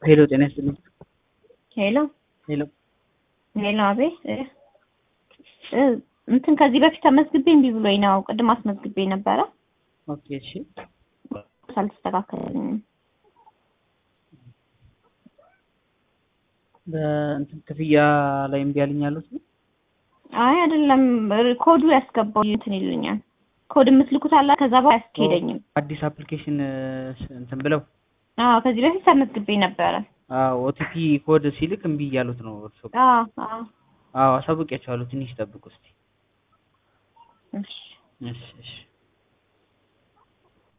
ሄሎ ጤና ይስጥልኝ። ሄሎ ሄሎ ሄሎ፣ አቤት እ እ እንትን ከዚህ በፊት ተመዝግቤ እምቢ ብሎኝ ነው። ቅድም አስመዝግቤ ነበረ ኦኬ እሺ አልተስተካከለልኝም። በእንትን ክፍያ ላይ እምቢ አለኝ ያሉት ነው። አይ አይደለም፣ ኮዱ ያስገባው እንትን ይሉኛል። ኮድ የምትልኩት አላ ከዛ በኋላ አያስኬደኝም። አዲስ አፕሊኬሽን እንትን ብለው አዎ ከዚህ በፊት ተመዝግቤ ነበረ። ኦቲፒ ኮድ ሲልክ እምቢ እያሉት ነው እርሶ? አዎ አዎ አዎ አሳውቂያቸዋለሁ። ትንሽ ጠብቁ እስቲ። እሺ እሺ እሺ